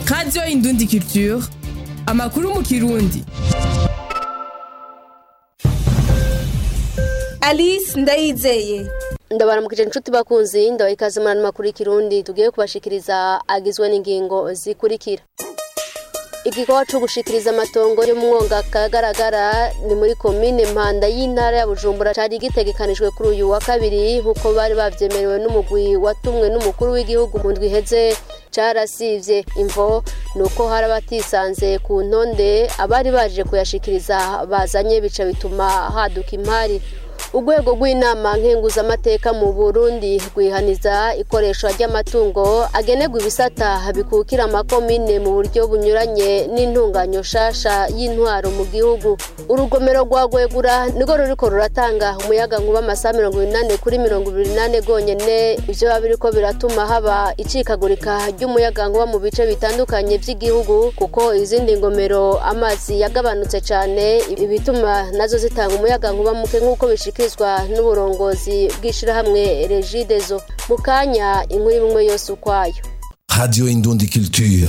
radiyo indundi culture amakuru mu kirundi alice ndayizeye ndabaramukije inshuti bakunzi ndabaha ikaze muri ano makuru y'ikirundi tugiye kubashikiriza agizwe n'ingingo zikurikira igikorwa cyo gushikiriza amatongo yo mu mwonga kagaragara ni muri komine mpanda y'intara ya bujumbura cyari gitegekanijwe kuri uyu wa kabiri nk'uko bari babyemerewe n'umugwi watumwe n'umukuru w'igihugu mu ndwi iheze carasivye imvo nuko hari abatisanze ku ntonde abari baje kuyashikiriza bazanye bica bituma haduka impari urwego rw'inama nkenguzamateka mu burundi rwihaniza ikoreshwa ry'amatungo agenerwa ibisata bikukira amakomine mu buryo bunyuranye n'intunganyo shasha y'intwaro mu gihugu urugomero rwa gwegura nirwo ruriko ruratanga umuyaga nkuba amasaha mirongo inani kuri mirongo ibiri nane rwonyene ivyo biba biriko biratuma haba icikagurika ry'umuyaga nkuba mu bice bitandukanye vy'igihugu kuko izindi ngomero amazi yagabanutse cane ibituma nazo zitanga umuyaga nkuba muke nk'uko bishika bishikirizwa n'uburongozi bw'ishirahamwe regidezo mu kanya inkuru imwe yose ukwayo Radio Indundi Culture.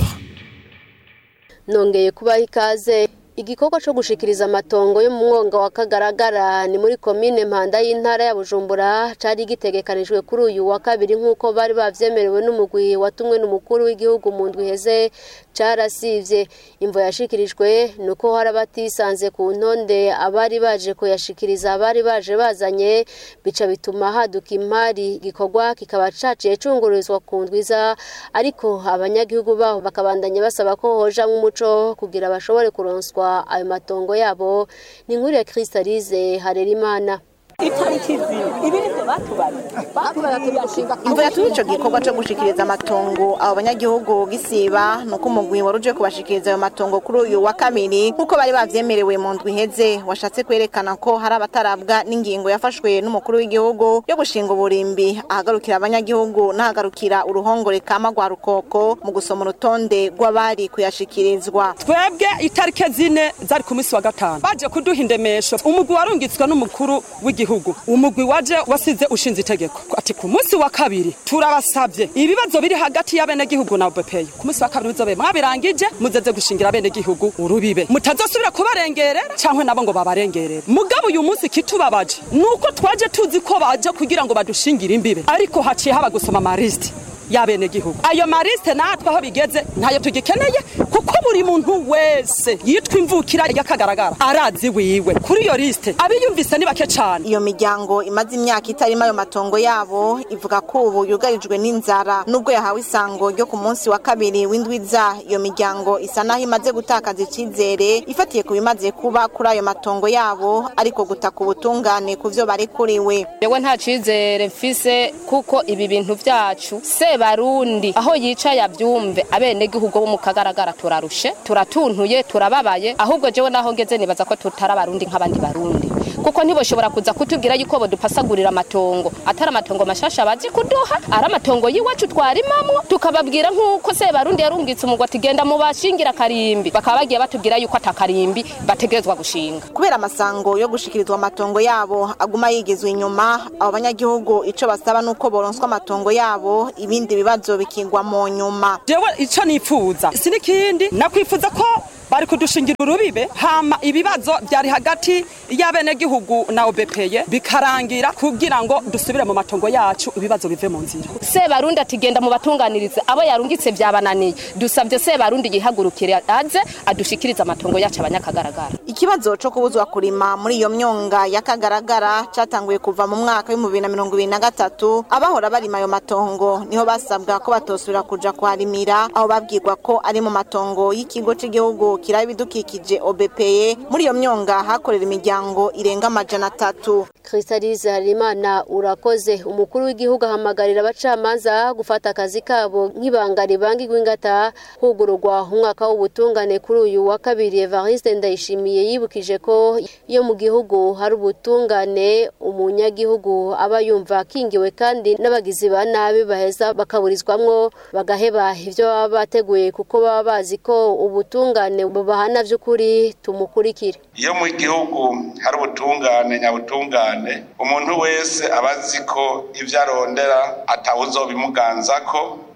nongeye kubaha ikaze igikorwa cyo gushikiriza amatongo yo mu mwonga wa kagaragara ni muri komine mpanda y'intara ya bujumbura cari gitegekanijwe kuri uyu wa kabiri nk'uko bari bavyemerewe n'umugwi watumwe n'umukuru w'igihugu mu ndwi iheze carasivye imvo yashikirijwe ni uko hari abatisanze ku ntonde abari baje kuyashikiriza abari baje bazanye bica bituma haduka impari igikorwa kikaba caciye cungururizwa ku ndwiza ariko abanyagihugu baho bakabandanya basaba ko hojamwo umuco kugira bashobore kuronswa ayo matongo yabo ni inkuru ya kristalize harerimana itariki zibiri ibi nivyo batubariye batubariye bashinga imvo yatumye ico gikorwa co gushikiriza amatongo abo banyagihugu gisiba nuko umugwi wari uje kubashikiriza ayo matongo kuri uyu wa kabiri nk'uko bari bavyemerewe mu ndwi iheze washatse kwerekana ko hari abatarabwa n'ingingo yafashwe n'umukuru w'igihugu yo gushinga uburimbi ahagarukira abanyagihugu n'ahagarukira uruhongore kama rwa rukoko mu gusoma urutonde rw'abari kuyashikirizwa twebwe itariki zine zari ku munsi wa gatanu baje kuduha indemesho umugwi warungitswe n'umukuru w'igihugu umugwi waje wasize ushinze itegeko ati ku munsi wa kabiri turabasabye ibibazo biri hagati y'abenegihugu na bepeyi ku munsi wa kabiri muzobe mwabirangije muzeze gushingira abenegihugu urubibe mutazosubira kubarengerera canke nabo ngo babarengerere mugabo uyu munsi kitubabaje nuko twaje tuzi ko baje kugira ngo badushingire imbibe ariko haciye haba gusoma amarisiti y'abenegihugu ayo marisite natwe aho bigeze ntayo tugikeneye kuko buri muntu wese yitwa imvukira y'akagaragara arazi wiwe kuri iyo lisite abiyumvise ni bake cane iyo miryango imaze imyaka itarimo ayo matongo yabo ivuga ko ubu yugarijwe n'inzara nubwo yahawe isango ryo ku munsi wa kabiri w'indwiza iyo miryango isa naho imaze gutakaza icizere ifatiye ku bimaze kuba kuri ayo matongo yabo ariko gutaka ubutungane ku vyo barekuriwe yewe nta cizere mfise kuko ibi bintu vyacu sebarundi aho yicaye avyumve abenegihugu bo mu kagaragara turarushe turatuntuye turababaye ahubwo jewe naho ngeze nibaza ko tutari abarundi nk'abandi barundi kuko ntiboshobora kuza kutubwira yuko bodupasagurira amatongo atari amatongo mashasha bazi kuduha ari amatongo y'iwacu twarimamwo tukababwira nk'uko sebarundi yarungitse umugwa ati genda mubashingira akarimbi bakaba bagiye batubwira yuko atakarimbi bategerezwa gushinga kubera amasango yo gushikirizwa amatongo yabo aguma yigizwe inyuma abo banyagihugu ico basaba nuko boronswa amatongo yabo ibindi bibazo bikigwa mu nyuma jewe ico nipfuza sinikindi nakwifuza ko bari kudushingira urubibe hama ibibazo byari hagati y'abenegihugu na obepeye bikarangira kugira ngo dusubire mu matongo yacu ibibazo bive mu nzira sebarundi ati genda mubatunganirize abo yarungitse byabananiye dusabye sebarundi yihagurukire aze adushikirize amatongo yacu abanyakagaragara ikibazo co kubuzwa kurima muri iyo myonga y'akagaragara catanguye kuva mu mwaka w'ibihumbi bibiri na mirongo ibiri na gatatu abahora barima ayo matongo niho basabwa ko batosubira kuja kuharimira aho babwirwa ko ari mu matongo y'ikigo c'igihugu kiraba ibidukikije obepeye muri iyo myonga hakorera imiryango irenga amajana atatu kristalize harimana urakoze umukuru w'igihugu ahamagarira abacamanza gufata akazi kabo nk'ibanga ribangirwa ingata hugururwa umwaka w'ubutungane kuri uyu wa kabiri evariste ndayishimiye yibukije ko iyo mu gihugu hari ubutungane umunyagihugu aba yumva akingiwe kandi n'abagizi ba nabi baheza bakaburizwamwo bagaheba ibyo baba bateguye kuko baba bazi ko ubutungane bubahana by'ukuri tumukurikire iyo mu gihugu hari ubutungane nyabutungane umuntu wese aba azi ko ibyo arondera atawuzobimuganzako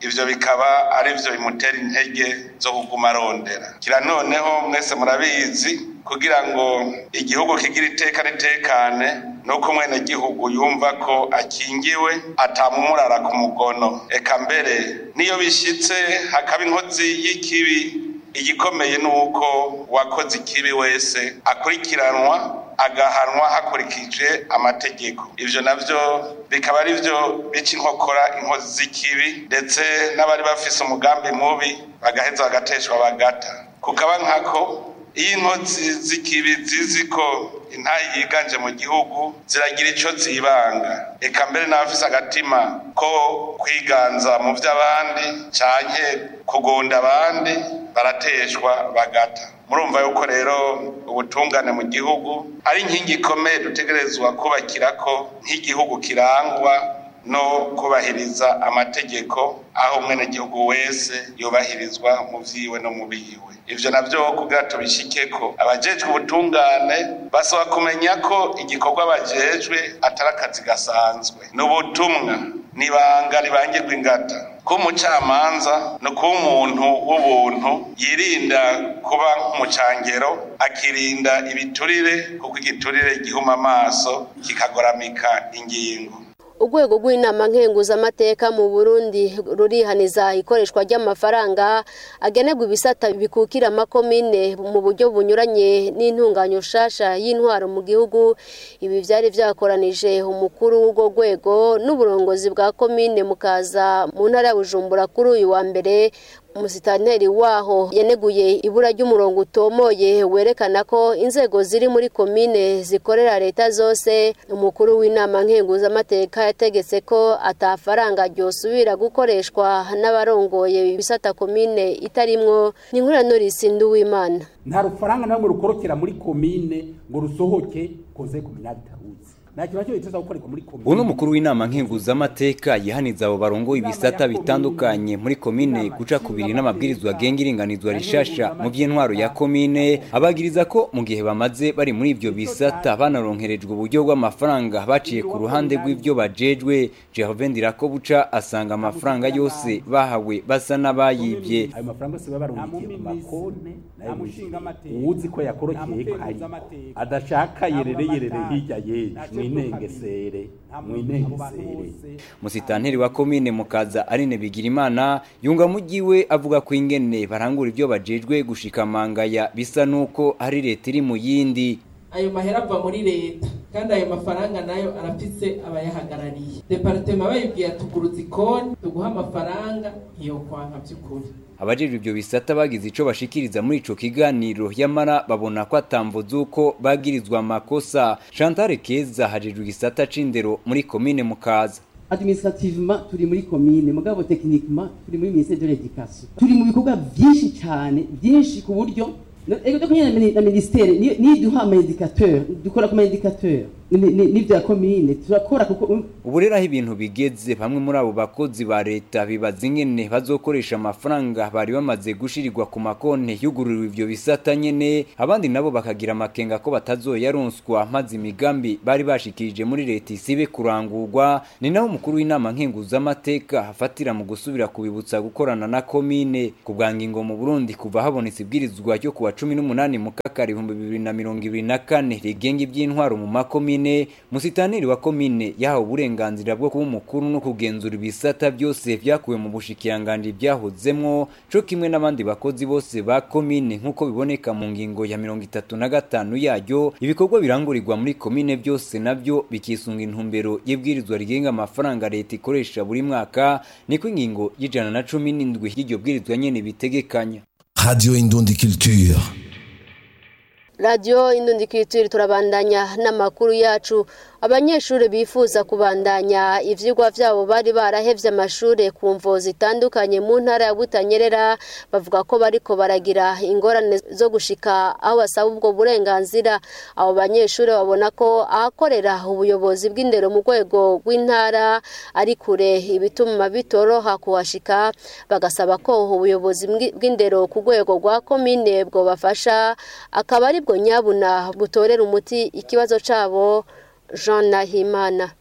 ivyo bikaba ari vyo bimutera intege zo kuguma arondera kira noneho mwese murabizi kugira ngo igihugu kigire iteka ritekane nuko mwene gihugu yumva ko akingiwe atamumurara ku mugono eka mbere niyo bishitse hakaba inkozi y'ikibi igikomeye ni uko uwakoze ikibi wese akurikiranwa agahanwa hakurikije amategeko ivyo navyo bikaba ari vyo bica inkokora inkozi z'ikibi ndetse n'abari bafise umugambi mubi bagaheza bagateshwa bagata kukaba nkako iyo inkozi z'ikibi zizi ko intayi yiganje mu gihugu ziragira ico zibanga eka mbere n'abafise agatima ko kwiganza mu vy'abandi canke kugunda abandi barateshwa bagata murumva yuko rero ubutungane mu gihugu ari inkingi ikomeye dutegerezwa kubakirako nk'igihugu kirangwa no kubahiriza amategeko aho umwenegihugu wese yubahirizwa mu vyiwe no mu biwe ivyo navyo kugira tubishikeko abajejwe ubutungane basaba kumenya ko igikorwa bajejwe atari akazi gasanzwe ni ubutumwa nibanga ribangirwa ingata ko umucamanza ni kuba umuntu w'ubuntu yirinda kuba nk'umucangero akirinda ibiturire kuko igiturire gihuma amaso kikagoramika ingingo urwego rw'inama nkenguzamateka mu burundi rurihaniza ikoreshwa ry'amafaranga agenerwa ibisata bikukira amakomine mu buryo bunyuranye n'intunganyo nshasha y'intwaro mu gihugu ibi byari byakoranije umukuru w'urwo rwego n'uburongozi bwa komine mukaza mu ntara ya bujumbura kuri uyu wa mbere umusitanteri waho yaneguye ibura ry'umurongo utomoye werekana ko inzego ziri muri komine zikorera leta zose umukuru w'inama nkenguzamateka yategetse ko atafaranga ryosubira gukoreshwa n'abarongoye ibisata komine itarimwo ni nkura norisi nduwimana nta rufaranga namwe rukorokera muri komine ngo rusohoke koze kominali itaruzi nta kintu nacyo biteza gukorerwa muri komine uno mukuru w'inama nkenguzamateka yihaniza abo barongoye ibisata bitandukanye muri komine guca kubiri n'amabwirizwa agenga iringanizwa rishasha mu by'intwaro ya komine abagiriza ko mu gihe bamaze bari muri ibyo bisata banaronkerejwe uburyo bw'amafaranga baciye ku ruhande rw'ibyo bajejwe Jehove Ndirako buca asanga amafaranga yose bahawe basa n'abayibye ayo mafaranga yose baba barungikiye ku makonti nayo uwuzi ko yakorokeye kari adashaka yerere yerere hirya yeje mwinengesere mwinengesere musitanteri wa komine mukaza arine bigirimana yunga mugiwe avuga ko ingene barangura ibyo bajejwe gushika mangaya bisa nuko ari leta iri mu yindi ayo mahera ava muri leta kandi ayo mafaranga nayo arafise abayahagarariye departema bayibwiye tuguruza ikoni tuguha amafaranga iyo kwanka by'ukuri abajejwe ibyo bisata bagize ico bashikiriza muri ico kiganiro yamara babona ko atamvo z'uko bagirizwa amakosa Chantal Keza hajejwe igisata c'indero muri komine mukaza administrativement turi muri commune mugabo techniquement turi muri ministère de l'éducation turi mu bikorwa byinshi cyane byinshi ku buryo ego doko nyene na ministère ni ni duha ama indicateur dukora kuma indicateur n'ibyo ya commune turakora kuko ubu rero aho ibintu bigeze bamwe muri abo bakozi ba leta bibaza ingene bazokoresha amafaranga bari bamaze gushirirwa ku makonti yugururiwe ivyo bisata nyene abandi nabo bakagira amakenga ko batazoyaronswa maze imigambi bari bashikirije muri leta isibe kurangurwa ni naho umukuru w'inama nkenguzamateka hafatira mu gusubira kubibutsa gukorana na komine ku bwa ngingo mu burundi kuva habonetse ibwirizwa ryo kuwa cumi n'umunani mu kakari ibihumbi bibiri na mirongo ibiri na kane rigenga iby'intwaro mu makomine komine musitaniri wa komine yahawe uburenganzira bwo kuba umukuru no kugenzura ibisata byose byakuwe mu bushikiranganje byahozemwo co kimwe n'abandi bakozi bose ba komine nk'uko biboneka mu ngingo ya mirongo itatu na gatanu yaryo ibikorwa birangurirwa muri komine byose nabyo bikisunga intumbero y'ibwirizwa rigenga amafaranga leta ikoresha buri mwaka niko ingingo y'ijana na cumi n'indwi y'iryo bwirizwa nyene bitegekanya Radio Indundi Culture. radiyo indundikitiri turabandanya n'amakuru yacu abanyeshuri bifuza kubandanya ivyigwa vyabo bari barahevye amashuri ku mvo zitandukanye mu ntara ya Butanyerera bavuga ko bariko baragira ingorane zo gushika aho basaba ubwo burenganzira abo banyeshuri babona ko ahakorera ubuyobozi bw'indero mu rwego rw'intara ari kure ibituma bitoroha kuhashika bagasaba ko ubuyobozi bw'indero ku rwego rwa komine bwo bafasha akaba ari bwo nyabuna butorera umuti ikibazo cabo Jean Nahimana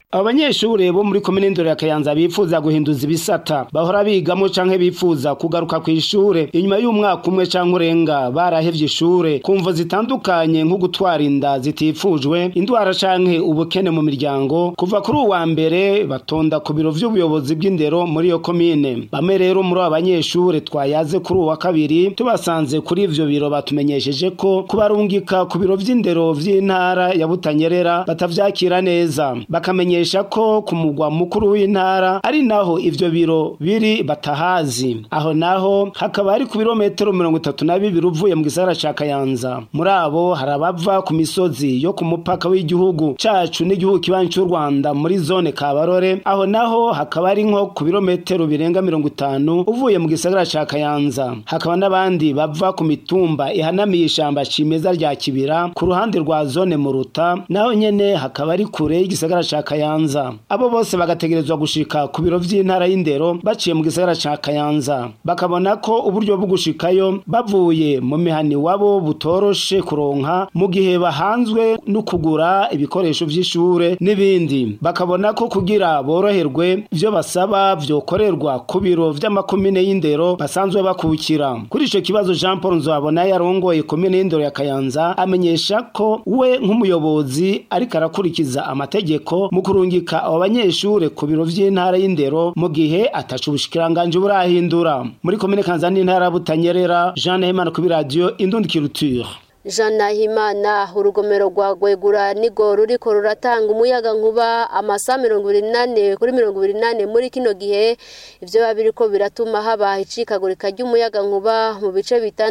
abo banyeshure bo muri komine ndoro ya kayanza bifuza guhinduza ibisata bahora bigamo canke bifuza kugaruka ku ishure inyuma y'umwaka umwe canke urenga barahevye ishure ku mvo zitandukanye nko gutwara inda zitifujwe indwara canke ubukene mu miryango kuva kuri uwa mbere batonda ku biro vy'ubuyobozi bw'indero muri iyo komine bamwe rero muri abo banyeshure twayaze kuri uwa kabiri tubasanze kuri ivyo biro batumenyesheje ko kubarungika ku biro vy'indero vy'intara ya Butanyerera batavyakira neza bakamenyesha ko ku mugwa mukuru w'intara ari naho ivyo biro biri batahazi aho naho hakaba ari ku birometero mirongo itatu na bibiri uvuye mu gisagara ca Kayanza muri abo hari abava ku misozi yo ku mupaka w'igihugu cacu n'igihugu kibanyi c'u Rwanda muri zone Kabarore aho naho hakaba ari nko ku birometero birenga mirongo itanu uvuye mu gisagara ca Kayanza hakaba n'abandi bava ku mitumba ihanamiye ishamba cimeza rya Kibira ku ruhande rwa zone Muruta naho nyene hakaba ari kure y'igisagara ca Kayanza abo bose bagategerezwa gushika ku biro vy'intara y'indero baciye mu gisagara ca Kayanza bakabona ko uburyo bwo gushikayo bavuye mu mihani wabo butoroshe kuronka mu gihe bahanzwe no kugura ibikoresho vy'ishure n'ibindi bakabona ko kugira boroherwe ivyo basaba vyokorerwa ku biro vy'amakomine y'indero basanzwe bakukira kuri ico kibazo Jean Paul Nzabona yarongoye komine y'indero ya Kayanza amenyesha ko we nk'umuyobozi ariko arakurikiza amategeko mu kurungika abo banyeshure ku biro vy'intara y'indero mu gihe atacu ubushikiranganje burahindura muri komine Kanza n'intara ya Butanyerera Jean Nahimana ku radio Indundi Culture Jean Nahimana urugomero rwa Gwegura nigo ruriko ruratanga umuyaga nkuba amasaha mirongo ibiri nane kuri mirongo ibiri nane muri kino gihe ivyo babiriko biratuma haba icikagurika ry'umuyaga nkuba mu bice bitandukanye